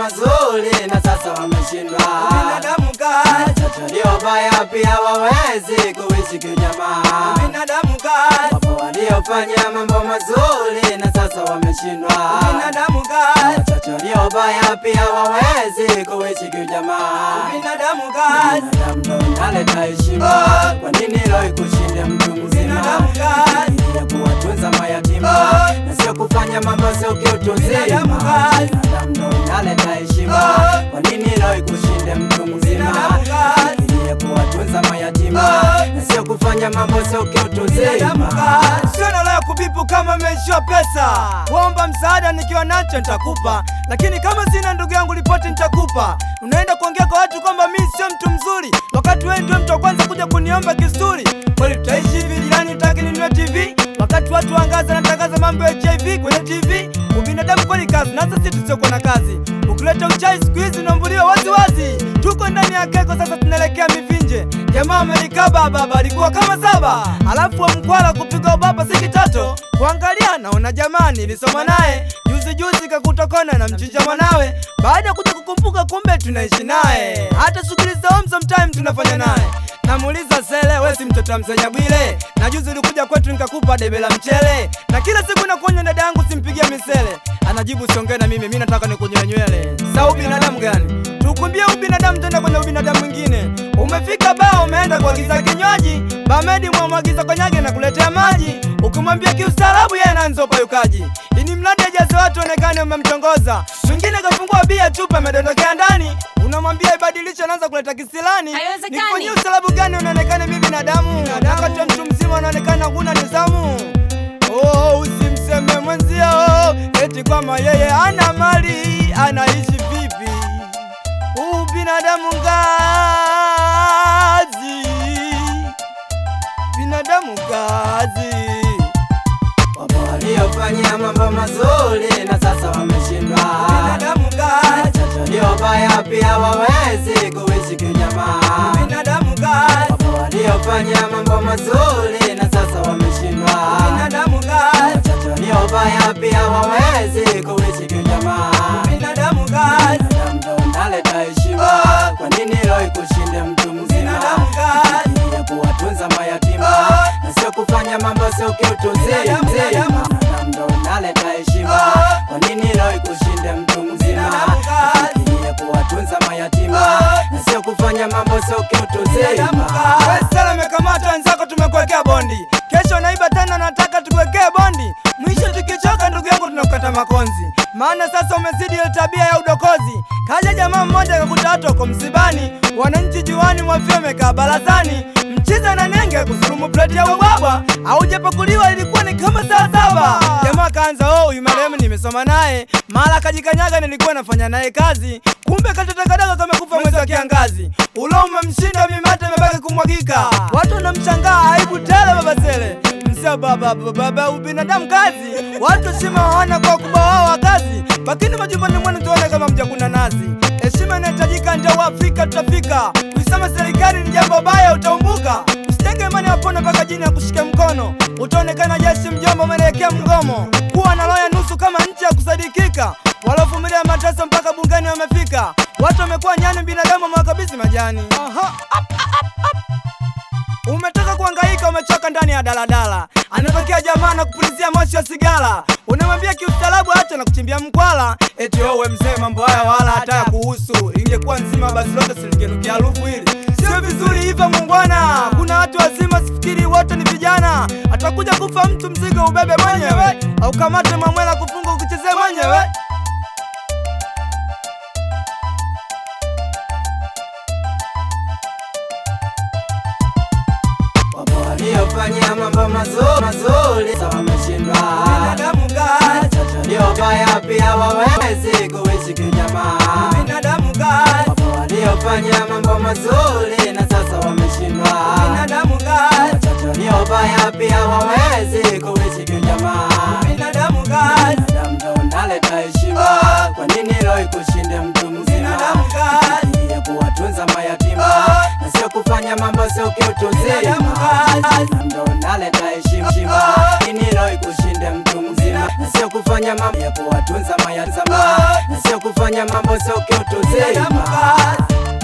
mazuri na sasa wameshindwa. Binadamu kazi, Watoto waliobaya pia hawawezi kuishi kiujamaa. binadamu kazi, Wapo waliofanya mambo mazuri na sasa wameshindwa. binadamu kazi, Watoto waliobaya pia hawawezi kuishi kiujamaa. binadamu kazi, Binadamu ndo unaleta heshima. Oh. Kwa nini leo ikushinde mtu mzima? Binadamu kazi. ya kuwatunza mayatima Oh. na sio kufanya mambo sio kiutu Binadamu uzima. kazi. Binadamu ndo unaleta heshima. Oh. Kwa nini leo ikushinde mtu mzima? Binadamu kazi. ya kuwatunza mayatima Oh. na sio kufanya mambo sio kiutu binadamu uzima. kazi. Sio na leo kubipu kama umeishiwa pesa, kuomba msaada nikiwa nacho nitakupa, lakini kama sina ndugu yangu ripoti nitakupa. Unaenda kuongea kwa watu kwamba mimi sio mtu mzuri, wakati wewe ndio mtu wa kwanza kuja kuniomba kisturi. Kweli tutaishi hivi? Jirani utaki ninunue TV wakati watu wangaza natangaza mambo ya HIV kwenye TV. Ubinadamu kweli kazi, na sisi tusiokuwa na kazi. Ukileta uchai siku hizi unaambuliwa wazi wazi. Tuko ndani ya keko sasa, tunaelekea mivinje. Jamaa amenikaa baba, alikuwa kama saba, alafu wa mkwala kupiga ubaba si kitoto. Kuangalia naona jamaa nilisoma naye juzi juzi, kakutokona na mchinja mwanawe. Baada ya kuja kukumbuka, kumbe tunaishi naye, hata shughuli za home sometime tunafanya naye. Namuuliza sele, we si mtoto wa msenya Bwile? Na juzi ulikuja kwetu nikakupa debe la mchele, na kila siku nakuonya dada yangu simpigie misele. Anajibu siongee na mimi, mi nataka nikunyoe nywele. Sa ubinadamu gani? Tukumbie ubinadamu, tenda kwenye ubinadamu mwingine. Umefika baa, umeenda kuagiza kinywaji, bamedi mwamwagiza konyage na kuletea maji. Ukimwambia kiustaarabu, yeye anaanza upayukaji, ini mradi ajaze watu onekane umemtongoza. Mwingine kafungua bia, chupa imedondokea ndani, unamwambia ibadilishe, anaanza kuleta kisilani. Haiwezekani. Nifanyie ustaarabu gani unaonekana mimi binadamu, wakati wa mtu mzima unaonekana huna nidhamu. Oh, usimseme mwenzio eti kwamba yeye ana mali, anaishi vipi? Huu binadamu ngazi, binadamu ngazi. Wapo waliofanya mambo mazuri na sasa wameshindwa. Binadamu ngazi, Watoto waliobaya pia hawawezi kuishi kiujamaa. binadamu ngazi, Wapo waliofanya mambo mazuri na sasa wameshindwa. binadamu ngazi, Watoto waliobaya pia hawawezi kuishi kiujamaa. binadamu ngazi, Binadamu ndo unaleta heshima. Oh. Kwa nini leo ikushinde mtu mzima? Binadamu kazi. ya kuwatunza mayatima Oh. na sio kufanya mambo sio kiutu Binadamu, uzima. binadamu. Binadamu ndo unaleta heshima. Oh. Kwa nini leo ikushinde mtu mzima? Binadamu kazi. ya kuwatunza mayatima Oh. na sio kufanya mambo sio kiutu binadamu uzima. ngazi. Wewe sala umekamata wenzako, tumekuwekea bondi, kesho naiba tena, nataka tukuwekee bondi. Mwisho tukichoka, ndugu yangu, tunakukata makonzi, maana sasa umezidi ile tabia ya udokozi. Kaja jamaa mmoja akakuta watu wako msibani, wananchi juani mwafia wamekaa barazani, mchiza na nenge kusurumu pleti ya ubwabwa, aujapakuliwa ilikuwa ni kama saa saba. Jamaa kaanza oh, huyu marehemu nimesoma naye, mara kajikanyaga, nilikuwa nafanya naye kazi, kumbe katotakadaga kamekufa mwezi wa kiangazi. Ulo umemshinda mimate imebaki kumwagika, watu wanamshangaa, aibu tele baba Sele msia baba baba baba, ubinadamu kazi, watu heshima hawana kwa ukubwa wao wa kazi, lakini majumbani mwenu tuone kama mjakuna nazi. Heshima inahitajika, ndio Waafrika tutafika. Kuisema serikali ni jambo baya, utaumbuka. Usitenge imani wapone mpaka jini ya kushika mkono, utaonekana jeshi mjomba, umeelekea mgomo. Kuwa na roho ya nusu kama nchi ya kusadikika, waliovumilia mateso mpaka bungeni wamefika. Watu wamekuwa nyani, binadamu wamewakabidhi majani. Aha. Umetoka kuhangaika, umechoka ndani ya daladala, anatokea jamaa na kupulizia moshi wa sigara, unamwambia kiustaarabu, acha na kuchimbia mkwala, eti wewe mzee, mambo haya wala hata ya kuhusu. Ingekuwa nzima basi lote silingenukia harufu hili. Sio vizuri hivyo mungwana, kuna watu wazima, sifikiri wote ni vijana. Atakuja kufa mtu, mzigo ubebe mwenyewe, au kamate mamwela kufunga ukichezea mwenyewe. Wapo waliofanya mambo mazuri mazuri sasa wameshindwa. Binadamu ngazi, Watoto waliobaya pia hawawezi kuishi kiujamaa. binadamu ngazi, Wapo waliofanya mambo mazuri na sasa wameshindwa. binadamu ngazi, Watoto waliobaya pia hawawezi kuishi kiujamaa. binadamu ngazi. Binadamu ndo unaleta heshima. Oh. Kwa nini leo ikushinde mtu mzima? Binadamu kazi. ya kuwatunza mayatima Oh. na na sio kufanya mambo sio kiutu Binadamu uzima kazi. Na ndo naleta heshima shima inilo ikushinde mtu mzima na sio kufanya mambo ya kuwatunza mayatima na sio kufanya mambo sio kiutu Binadamu uzima kazi.